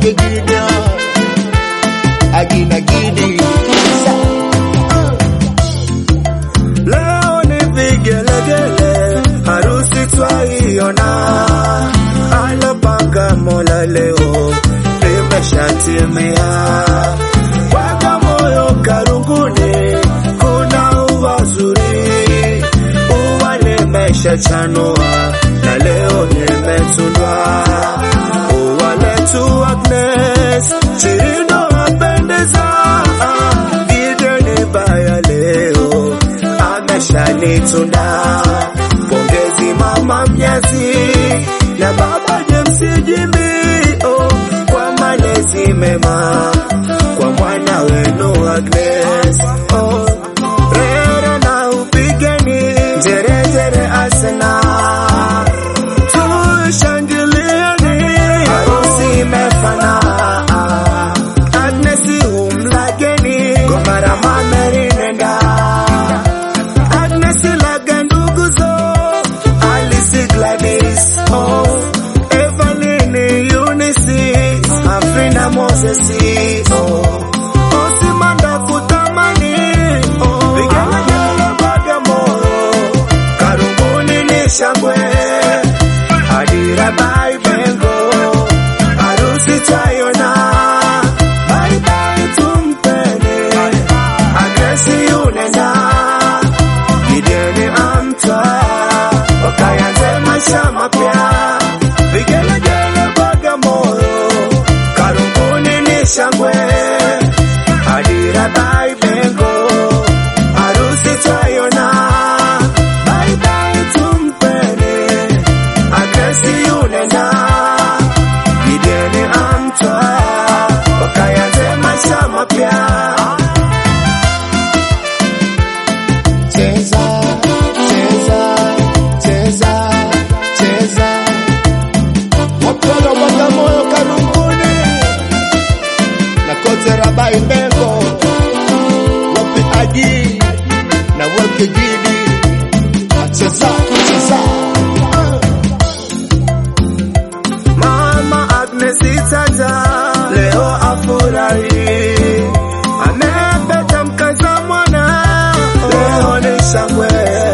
wake Gideon akina Gidi Leo ni vigelegele, harusi twaiona, alopanga Mola leo limeshatimia. Weka moyo karunguni, kuna ua zuri, ua limeshachanua na leo limetundwa. Ua letu Agnes, Chirindo apendeza, Gideon baya leo ameshanitunda. Pongezi mama mnyazi na baba James Jimmy oh, kwa malezi mema kwa mwana wenu Agnes oh, rero na upigeni njerejere asena tushangilieni harusi imefana Agnes umlageni gomara mamerinenda Agnes laga nduguzo Alice Gladys oh Evelyn Eunice Afrina Moses oh Osimanda kutamani oh Vigelegele Bagamoyo Karunguni ni shangwe Adira bye bengo Harusi tayona Bye bye tumpene Agresi unenda Gideoni amtwa wakayanze maisha mapya, vigelegele Bagamoyo, Karunguni ni shangwe, Adira bai bengo, harusi twaiona, bye bye tumpene, Agresi unenda, Gideoni amtwa wakayanze maisha mapya. cheza cheza cheza cheza wapolo Bagamoyo Karunguni na kote Rabai Mbengo wapi Adi na wake Gidi cheza cheza Mama Agnes Itata leo afurahi, amepata mkaza mwana, leo ni shangwe.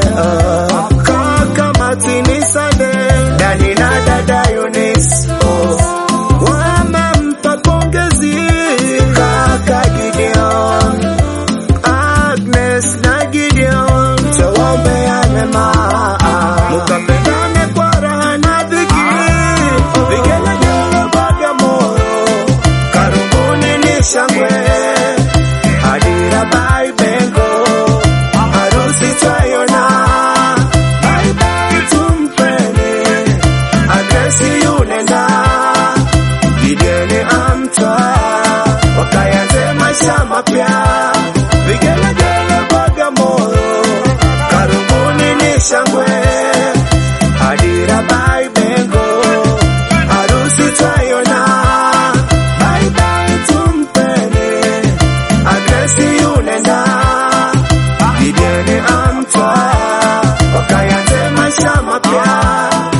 Kaka Martini Sade, Dani na dada Eunice, oh, wamempa pongezi kaka Gideon, Agnes na Gideon, tuwaombea mema, mukapendane kwa raha na dhiki, vigelegele Bagamoyo, karibuni ni shangwe, Adira bai bengo, harusi twaiona, bye bye tumpeni, Agresi unenda, Gideoni amtwa, wakayanze maisha mapya, vigelegele Bagamoyo, karibuni ni shangwe, Adira bai bengo, harusi twaiona, bye bye tumpeni, Agresi unenda, Gideoni amtwa, wakayanze maisha mapya.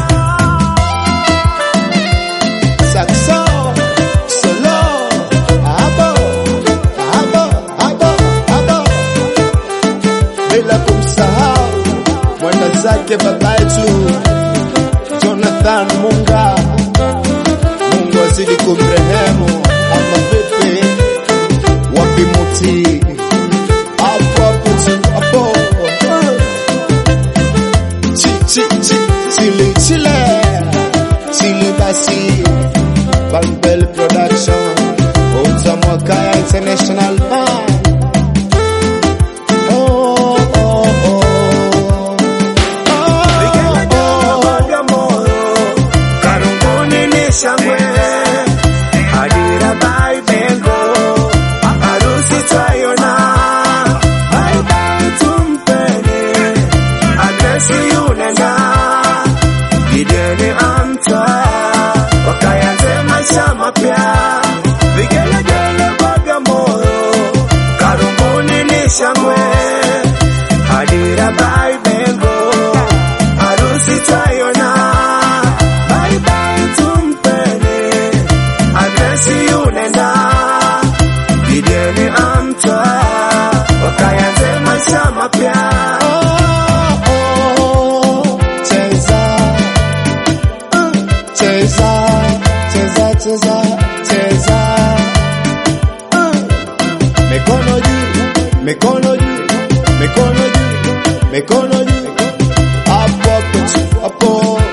Saxo, solo, abo, abo, abo, abo. Bila kumsahau mwenda zake baba yetu Jonathan Munga, Mungu azidi kumrehemu. Ama vipi, wapi muti hapo hapo tu, hapo chi chi chi chile chile chile basi Bambel Production Utamwakaya International Band Oh, oh, oh. Vigelegele Bagamoyo, karibuni ni shangwe, Adira bai bengo, harusi twaiona, bye bye tumpeni, Agresi unenda, Gideoni amtwa, wakayanze maisha mapya, vigelegele Bagamoyo, karibuni ni shangwe, Adira bai bengo, harusi twaiona, bye bye tumpeni, Agresi mikono juu, mikono juu, mikono juu, hapo hapo tu, hapo